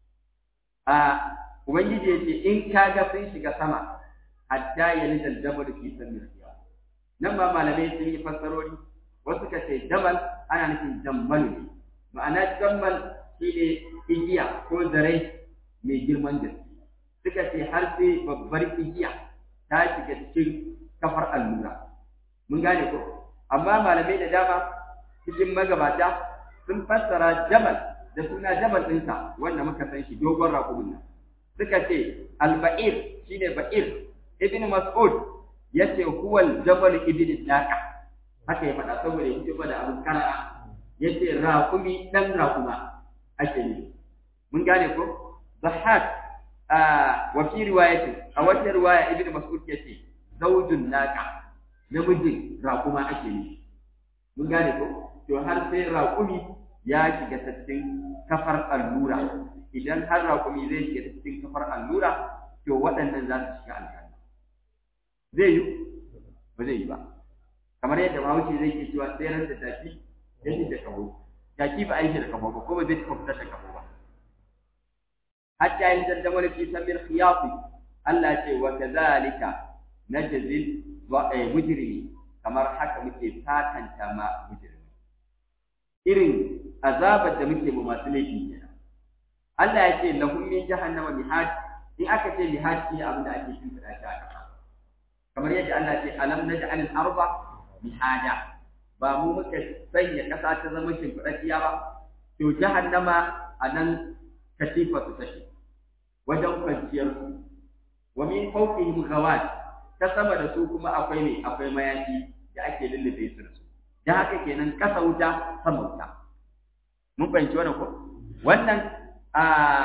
a ubangiji ya ce in ka ga sun shiga sama hatta yalida al-jamal fi sammi al nan ma malamai sun yi fassarori wasu ka ce jamal ana nufin jammalu ne ma'ana jammal shine igiya ko zare mai girman gaske suka ce har sai babbar igiya ta shiga cikin kafar allura mun gane ko amma malamai da dama cikin magabata sun fassara jabal da suna jabal ɗinsa wanda muka san shi dogon raƙumin nan suka ce alba'ir shine ba'ir ibn mas'ud yace huwa al-jabal ibn daqa haka ya faɗa saboda ya fito da abin kara yace raƙumi dan raƙuma ake yi mun gane ko zahak wa fi riwayati a wata riwaya ibn mas'ud yace zawjun naqa namijin raƙuma ake yi mun gane ko to har sai raƙumi ya shiga cikin kafar allura idan har raƙumi zai shiga cikin kafar allura to waɗannan za su shiga aljanna zai yi ba zai yi ba kamar yadda bahaushe zai ke cewa tseren da tafi ya shi da kaho jaki ba aiki da kaho ba ko ba zai taɓa fitar da kaho ba hatta yin dandamar fi samir khiyafi Allah ce wa kazalika najzil mujrimi kamar haka muke fatanta ma mujrimi irin azabar da muke ma masu laifi kenan Allah ya ce lahum min jahannama mihad in aka ce mihad shi abin da ake shimfiɗa shi a ƙasa kamar yadda Allah ce alam naj'al al-arda mihada ba mu muka sanya ƙasa ta zama shimfiɗaɗɗiya ba to jahannama a nan katifa su take wajen kwanciyar su wa min fawqihim ghawat ta sama da su kuma akwai ne akwai mayafi da ake lullube su da su da haka kenan kasa wuta sama wuta mun fahimci wannan ko wannan a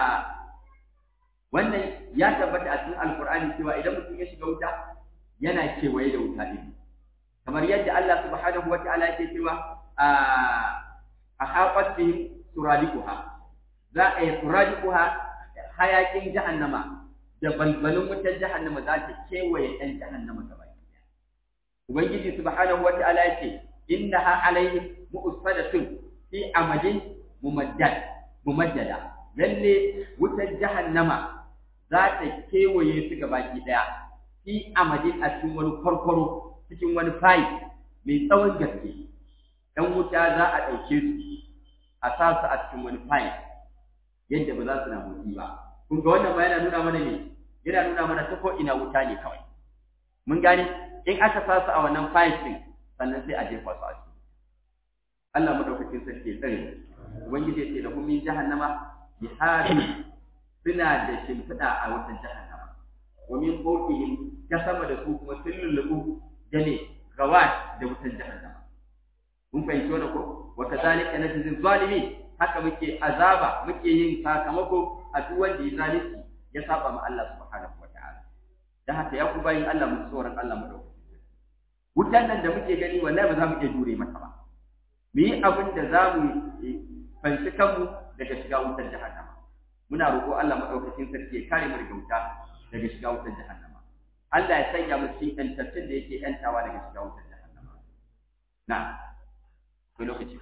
wannan ya tabbata a cikin alqur'ani cewa idan mutum ya shiga wuta yana kewaye da wuta din kamar yadda Allah subhanahu wa ta'ala yake cewa a ahaqat bihim suradiquha za a yi suradiquha hayakin jahannama da balbalin wutar jahannama za ta kewaye ɗan jahannama gaba ɗaya ubangiji subhanahu wa ta'ala yake innaha alaihim mu'sadatun fi amadin mumaddad mumaddada lalle wutar jahannama za ta kewaye su gaba ɗaya fi amadin a cikin wani kwarkwaro cikin wani fayi mai tsawon gaske ɗan wuta za a ɗauke su a sa su a cikin wani fayi yadda ba za su na motsi ba kun ga wannan ma yana nuna mana ne yana nuna mana ta ina wuta ne kawai mun gane in aka sa su a wannan fayi ɗin sannan sai a jefa su a ciki Allah madaukakin sarki ya tsare ubangiji ya ce da kun min jahannama bihari suna da shimfiɗa a wata jahannama wa min fawqihim ta sama da su kuma sun lullubu da ne gawat da wutan jahannama mun fahimci wannan ko wa kadhalika najzil zalimin haka muke azaba muke yin sakamako a duk wanda ya zalunci ya saba ma Allah subhanahu wa ta'ala dan haka ya ku bayin Allah mu tsoron Allah mu dauka wutan nan da muke gani wallahi ba za mu iya jure mata ba mu yi abin da za mu fanci kanmu daga shiga wutar jahannama muna roƙo Allah madaukakin sarki ya kare mu daga wuta daga shiga wutar jahannama Allah ya sanya mu cikin ƴantattun da yake ƴantawa daga shiga wutar jahannama na akwai lokaci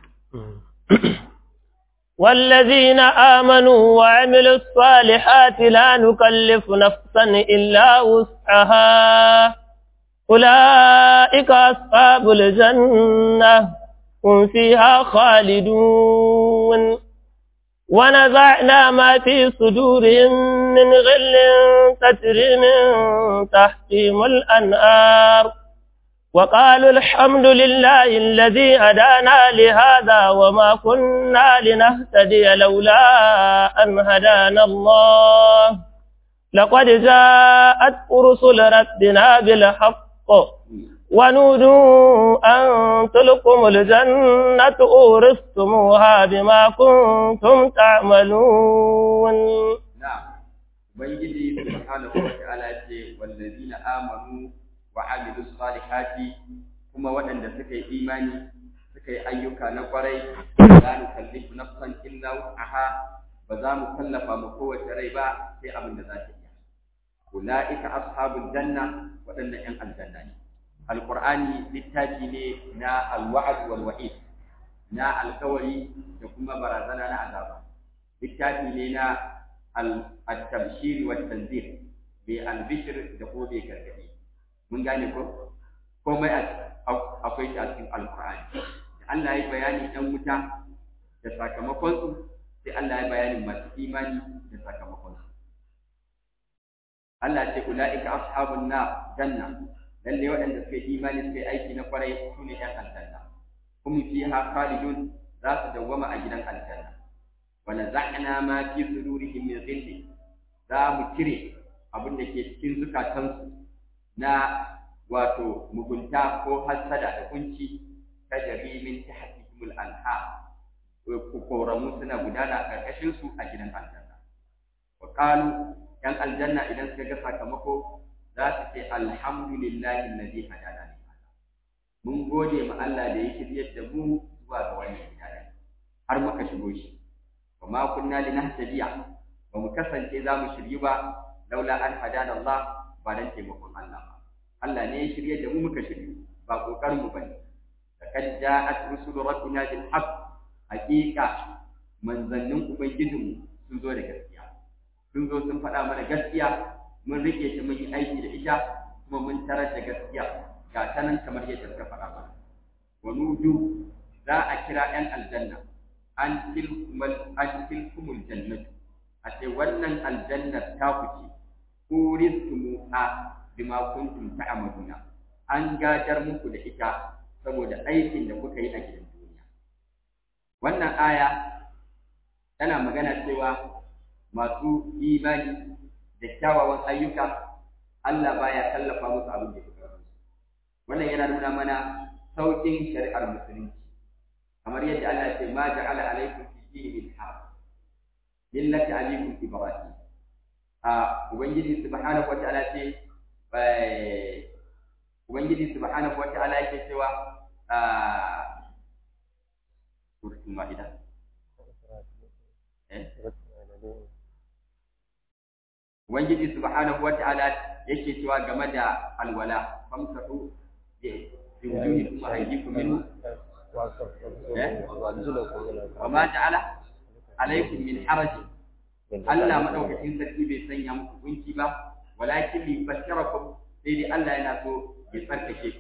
والذين آمنوا وعملوا الصالحات لا نكلف نفسا إلا وسعها أولئك أصحاب الجنة هم فيها خالدون ونزعنا ما في صدورهم من غل تجري من تحتهم الأنهار وقالوا الحمد لله الذي هدانا لهذا وما كنا لنهتدي لولا أن هدانا الله لقد جاءت رسل ربنا بالحق ونودوا أن تلكم الجنة أورثتموها بما كنتم تعملون نعم ubangiji subhanahu wa ta'ala ce wallazina amanu wa amilu salihati kuma waɗanda suka yi imani suka yi ayyuka na kwarai la nukallifu nafsan illa wus'aha ba za mu tallafa mu kowace rai ba sai abin da za ta iya ulaika ashabul janna waɗannan ƴan aljanna ne alqur'ani littafi ne na alwa'd wal wa'id na alkawari da kuma barazana na azaba littafi ne na al-tabshir wa tanzir bi al-bishr da ko bai gargadi mun gane ko komai akwai shi a cikin alqur'ani Allah ya bayani ɗan wuta da sakamakon su sai Allah ya bayani masu imani da sakamakon su Allah ce ulaika ashabun nar janna lalle waɗanda suka yi imani suka yi aiki na kwarai su ne ƴan aljanna hum fiha khalidun za su dawwama a gidan aljanna wa naza'na ma fi sudurihim min ghilli za mu cire abin da ke cikin zukatansu na wato mugunta ko hasada da kunci tajri min tahtihim al-anhar koramu suna gudana a ƙarƙashin su a gidan aljanna wa qalu yan aljanna idan suka ga sakamako za su ce alhamdulillahi alladhi hadana li hada mun gode ma Allah da ya shiryar da mu zuwa ga wannan hidaya har muka shigo shi wa ma kunna linahtadiya ba mu kasance za mu shiryu ba laula an hadana Allah ba dan taimakon Allah ba Allah ne ya shirye da mu muka shiryu ba kokarin mu bane laqad ja'at rusulu rabbina bil haqq haqiqa manzannin ubangijinmu sun zo da gaskiya sun zo sun faɗa mana gaskiya mun rike ta mun yi aiki da ita kuma mun tarar da gaskiya ga ta nan kamar yadda suka faɗa mana wa nudu za a kira ɗan aljanna an tilkumal an tilkumul jannatu a ce wannan aljannar ta kuce uriztumuha bima kuntum ta'maluna an gadar muku da ita saboda aikin da kuka yi a gidan duniya wannan aya tana magana cewa masu imani da kyawawan ayyuka Allah baya tallafa musu abin da suka rasu wannan yana nuna mana saukin shari'ar musulunci kamar yadda Allah ya ce ma ja'ala alaikum fi dini min haraj millati abikum ibrahim a ubangiji subhanahu wata'ala ce ubangiji subhanahu wata'ala yake cewa a suratul maida eh Ubangiji subhanahu wa ta'ala yake cewa game da alwala famsahu bi wujuhikum wa aydikum minhu wa ma ja'ala alaykum min haraj Allah madaukakin sarki bai sanya muku kunci ba walakin li basharakum sai dai Allah yana so ya tsarkake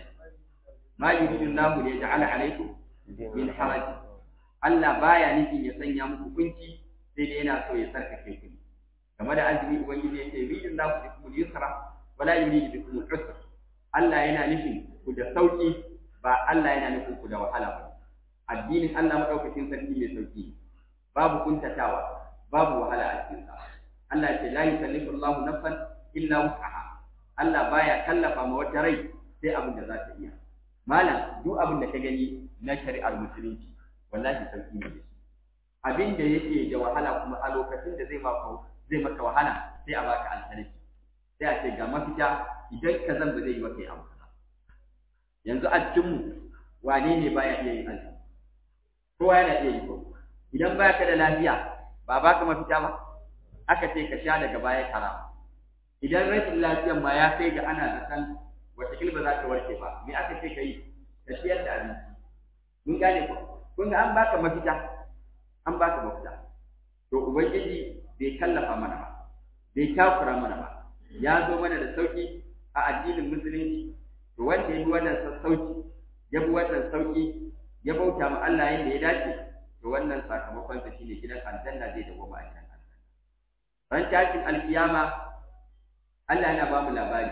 ma yuridu Allah li yaj'ala alaykum min haraj Allah baya nufin ya sanya muku kunci sai dai yana so ya tsarkake ku game da azumi ubangiji yace yuridin la ku bikum yusra wala yuridu bikum usra Allah yana nufin ku da sauki ba Allah yana nufin ku da wahala ba addinin Allah madaukakin sarki mai sauki babu kuntatawa babu wahala a cikin sa Allah ya ce la yukallifu Allahu nafsan illa wus'aha Allah baya kallafa ma wata rai sai abin da za ta iya malam duk abin da ka gani na shari'ar musulunci wallahi sauki ne abin da yake da wahala kuma a lokacin da zai maka zai maka wahala sai a baka alternative sai a ce ga mafita idan ka zan ba zai yi maka abu yanzu a cikin mu wane ne baya iya yin azumi kowa yana iya yi ko idan baya ka da lafiya ba baka mafita ba aka ce ka sha daga baya kara idan rashin lafiyan ma ya kai ga ana zaton wataƙil ba za ka warke ba me aka ce ka yi ka ciyar da abinci mun gane ko kun ga an baka mafita an baka mafita to ubangiji bai kallafa mana ba bai takura mana ba ya zo mana da sauki a addinin musulunci to wanda ya bi wannan sassauci ya bi wannan sauki ya bauta ma Allah yadda ya dace to wannan sakamakon sa shine gidan aljanna zai dawo ba a gidan aljanna ran tashin alkiyama Allah yana ba mu labari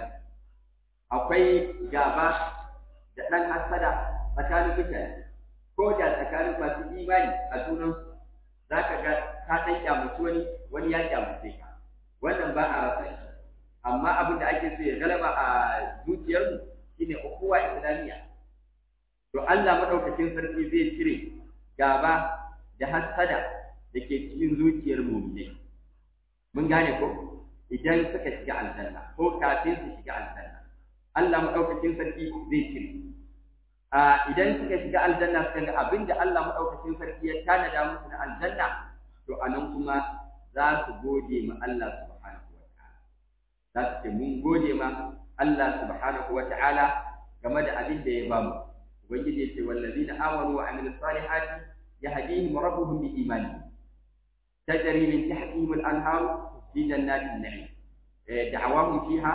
akwai gaba da ɗan hasada tsakanin mutane ko da tsakanin masu imani a junansu za ka ga ka ɗan kyamaci wani wani ya kyamace ka wannan ba a rasa shi amma abin da ake so ya galaba a zuciyarmu shine ukuwa islamiyya to Allah madaukakin sarki zai cire gaba da hasada da ke cikin zuciyar mu'minai mun gane ko idan suka shiga aljanna ko kafin su shiga aljanna Allah madaukakin sarki zai cire a idan suka shiga aljanna suka ga abinda Allah madaukakin sarki ya tanada musu na aljanna to anan kuma za su gode ma Allah subhanahu wa ta'ala za su ce mun gode ma Allah subhanahu wa ta'ala game da abin da ya bamu ubangiji ya ce wallazina amanu wa amilus salihati yahdihim rabbuhum bi imanihim تجري من تحتهم الأنهار في جنات النعيم دعواهم فيها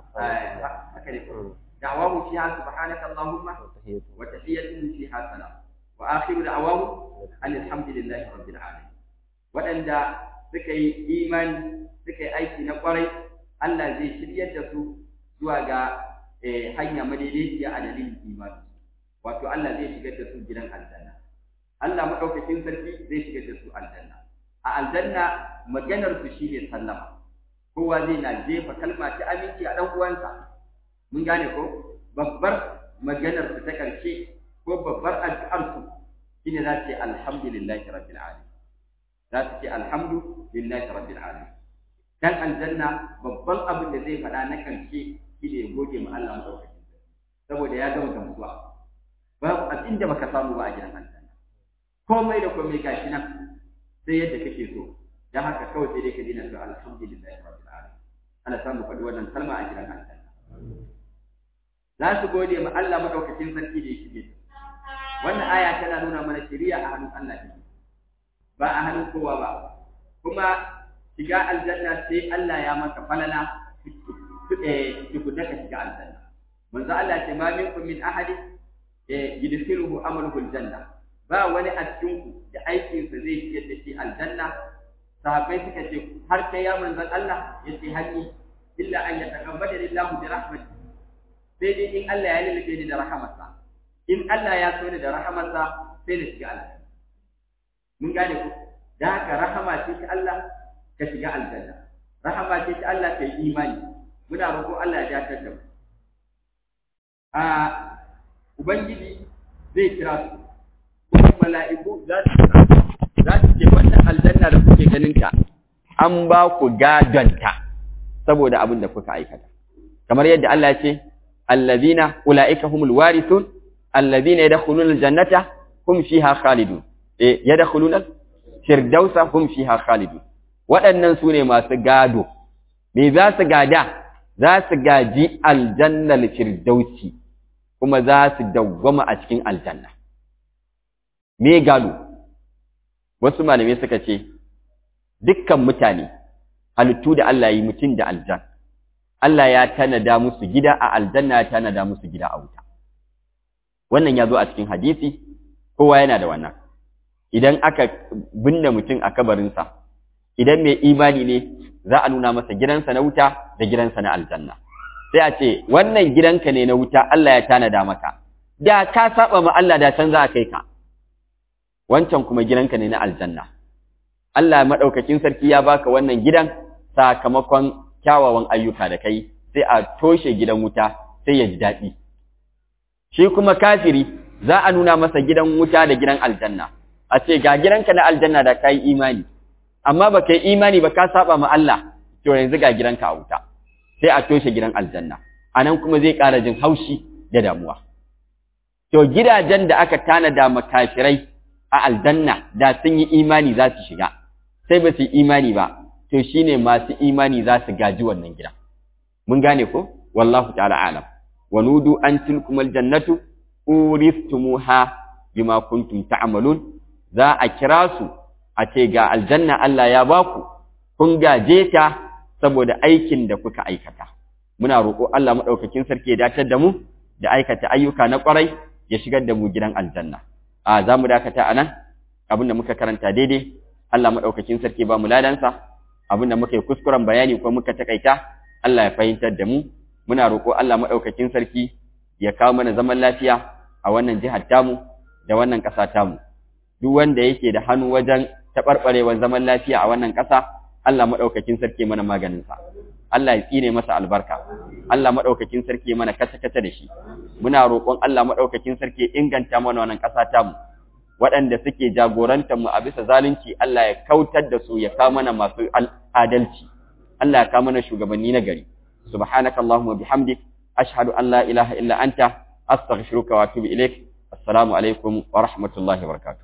دعواهم فيها سبحانك اللهم وتحيتهم فيها سلام وآخر دعواهم أن الحمد لله رب العالمين وأن سكي إيمان سكي أيكي نقري Allah zai shiryar da su zuwa ga hanya madaidaiciya a dalilin imani wato Allah zai shigar da su gidan aljanna Allah madaukakin sarki zai shigar da su aljanna a aljanna maganar su shine sallama kowa zai na jefa kalma ta aminci a dan uwansa mun gane ko babbar maganar su ta karshe ko babbar addu'ar su shine za su ce alhamdulillahi rabbil alamin za su ce alhamdulillahi rabbil alamin dan aljanna babban abin da zai faɗa na karshe shine ya gode ma Allah madaukakin saboda ya gama gamsuwa babu abin da baka samu ba a gidan aljanna komai da komai gashi nan sai yadda kake so dan haka kawai sai dai ka dina to alhamdulillahi rabbil alamin ana samu faɗi wannan kalma a gidan aljanna za su gode ma Allah madaukakin sarki da yake wannan aya tana nuna mana shari'a a hannun Allah ne ba a hannun kowa ba kuma shiga aljanna sai Allah ya maka falala tukunna ka shiga aljanna manzo Allah ce ma minkum min ahadin yudkhiluhu amaluhu aljanna ba wani a cikinku da aikinsa zai ciyar da shi aljanna sahabbai suka ce har kai ya manzon Allah ya ce hanni illa an ya taqabbala lillahu bi rahmati sai dai in Allah ya lalace ni da rahamarsa in Allah ya so ni da rahamarsa sai na shiga aljanna mun gane ku da haka rahama ce ta Allah ka shiga aljanna rahama ce ta Allah ka yi imani muna roƙo Allah ya dakatar da mu a ubangiji zai kira su kuma mala'iku za su za su ce wannan aljanna da kuke ganin ta an ba ku gadonta saboda abin da kuka aikata kamar yadda Allah ya ce allazina ulaika humul warithun allazina yadkhuluna aljannata hum fiha khalidun eh yadkhuluna firdausa hum fiha khalidun waɗannan su ne masu gado me za su gada za su gaji aljannal firdausi kuma za su dawwama a cikin aljanna me gado wasu malamai suka ce dukkan mutane halittu da Allah yi mutum da aljan Allah ya tanada musu gida a aljanna ya tanada musu gida a wuta wannan ya zo a cikin hadisi kowa yana da wannan idan aka binne mutum a kabarinsa idan mai imani ne za a nuna masa gidansa na wuta da gidansa na aljanna sai a ce wannan gidanka ne na wuta Allah ya tanada maka da ka saba ma Allah da can za a kai ka wancan kuma gidanka ne na aljanna Allah madaukakin sarki ya baka wannan gidan sakamakon kyawawan ayyuka da kai sai a toshe gidan wuta sai ya ji daɗi shi kuma kafiri za a nuna masa gidan wuta da gidan aljanna a ce ga gidanka na aljanna da kai imani amma ba kai imani ba ka saba ma Allah to yanzu ga gidanka a wuta sai a toshe gidan aljanna anan kuma zai ƙara jin haushi da damuwa to gidajen da aka tanada makafirai a aljanna da sun yi imani za su shiga sai ba su yi imani ba to shine masu imani za su gaji wannan gida mun gane ko wallahu ta'ala alam wa nudu an tilkum aljannatu uristumuha bima kuntum ta'malun za a kira su a ce ga aljanna Allah ya baku kun gaje ta saboda aikin da kuka aikata muna roƙo Allah madaukakin sarki ya dace da mu da aikata ayyuka na ƙwarai ya shigar da mu gidan aljanna a za mu dakata a nan abin da muka karanta daidai Allah maɗaukakin sarki ba mu ladansa abin da muka yi kuskuren bayani ko muka takaita Allah ya fahimtar da mu muna roƙo Allah maɗaukakin sarki ya kawo mana zaman lafiya a wannan jihar tamu da wannan ƙasa tamu duk wanda yake da hannu wajen taɓarɓarewar zaman lafiya a wannan ƙasa Allah maɗaukakin sarki mana maganinsa Allah ya tsine masa albarka Allah maɗaukakin sarki mana kata-kata da shi muna roƙon Allah maɗaukakin sarki inganta mana wannan ƙasa tamu waɗanda suke jagorantar mu a bisa zalunci Allah ya kautar da su ya kawo mana masu adalci Allah ya kawo mana shugabanni na gari subhanaka allahumma bihamdik ashhadu an la ilaha illa anta astaghfiruka wa atubu ilaik assalamu alaikum wa rahmatullahi wa barakatuh